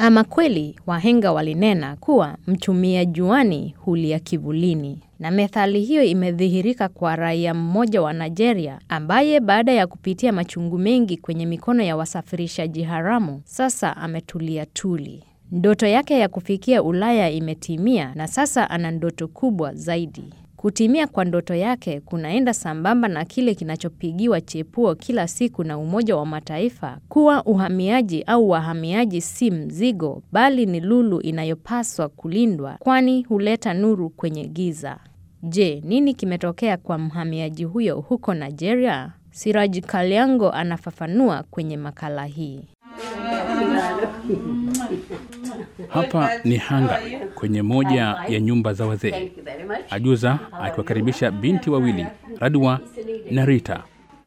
Ama kweli wahenga walinena kuwa mchumia juani hulia kivulini, na methali hiyo imedhihirika kwa raia mmoja wa Nigeria ambaye baada ya kupitia machungu mengi kwenye mikono ya wasafirishaji haramu, sasa ametulia tuli. Ndoto yake ya kufikia Ulaya imetimia na sasa ana ndoto kubwa zaidi. Kutimia kwa ndoto yake kunaenda sambamba na kile kinachopigiwa chepuo kila siku na Umoja wa Mataifa kuwa uhamiaji au wahamiaji si mzigo bali ni lulu inayopaswa kulindwa kwani huleta nuru kwenye giza. Je, nini kimetokea kwa mhamiaji huyo huko Nigeria? Siraji Kalyango anafafanua kwenye makala hii. Hapa ni Hungary kwenye moja ya nyumba za wazee. Ajuza akiwakaribisha binti wawili Radwa na Rita.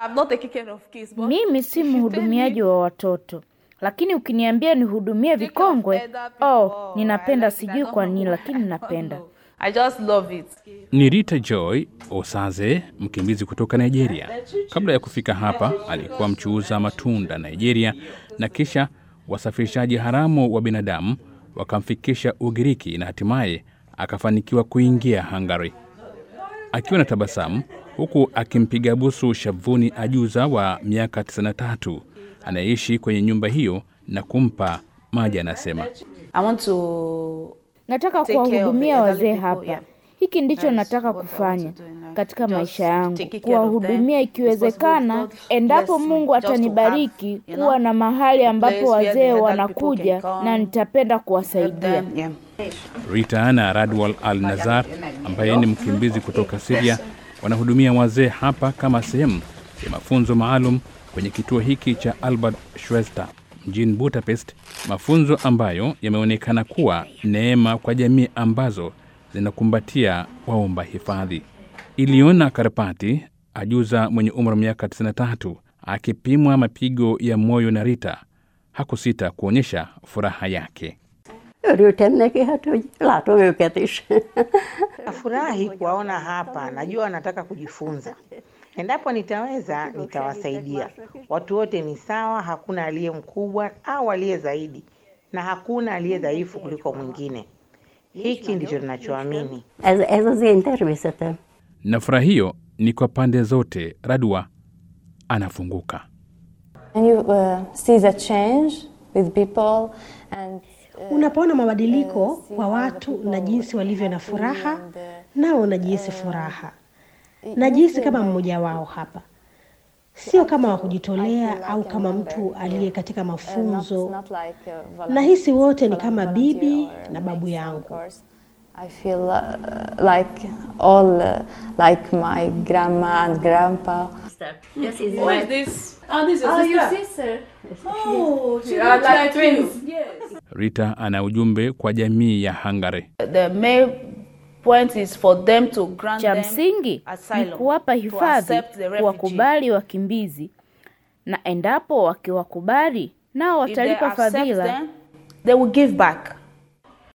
Mimi si mhudumiaji wa watoto, lakini ukiniambia nihudumie vikongwe, oh, ninapenda. Sijui kwa nini, lakini napenda. I just love it. Ni Rita Joy Osaze, mkimbizi kutoka Nigeria. Kabla ya kufika hapa, alikuwa mchuuza matunda Nigeria, na kisha wasafirishaji haramu wa binadamu wakamfikisha Ugiriki na hatimaye akafanikiwa kuingia Hungary. Akiwa na tabasamu huku akimpiga busu shavuni ajuza wa miaka 93 anayeishi kwenye nyumba hiyo na kumpa maji, anasema I want to Nataka Take care of kuwahudumia the wazee elderly people, hapa. yeah. Hiki ndicho That's nataka what I want kufanya to do in life. katika Just maisha yangu, taking care of kuwahudumia them, ikiwezekana, responsible God endapo bless me, Mungu just to atanibariki have, you kuwa know, na mahali ambapo place where the wazee elderly wanakuja people can na come, nitapenda help kuwasaidia. them. Yeah. Rita na Radwal Al Nazar ambaye ni mkimbizi kutoka Syria wanahudumia wazee hapa kama sehemu ya mafunzo maalum kwenye kituo hiki cha Albert Schweitzer mjini Budapest, mafunzo ambayo yameonekana kuwa neema kwa jamii ambazo zinakumbatia waomba hifadhi. Iliona Karpati, ajuza mwenye umri wa miaka 93, akipimwa mapigo ya moyo na Rita, hakusita kuonyesha furaha yake. Örültem neki, hát hogy látom őket is. Nafurahi kuwaona hapa, najua wanataka kujifunza. Endapo nitaweza, nitawasaidia. Watu wote ni sawa, hakuna aliye mkubwa au aliye zaidi, na hakuna aliye dhaifu kuliko mwingine. Hiki ndicho tunachoamini. Ez, ez az én természetem. na furaha hiyo ni kwa pande zote. Radwa anafunguka. And you uh, see the change with people and Unapoona mabadiliko kwa watu na jinsi walivyo na furaha, nao unajihisi furaha. Najihisi kama mmoja wao hapa, sio kama wa kujitolea au kama mtu aliye katika mafunzo. Nahisi wote ni kama bibi na babu yangu. I feel uh, like all uh, like my grandma and grandpa. Yes, is Who is this? Oh, this is your sister. Oh, she are looks like like twins. you. Yes. Rita ana ujumbe kwa jamii ya Hungary. The main point is for them to grant Cha them msingi ni asylum, kuwapa to hifadhi, accept the refugee. kuwakubali wakimbizi, na endapo wakiwakubali nao If they watalipa accept fadhila. them, they will give back.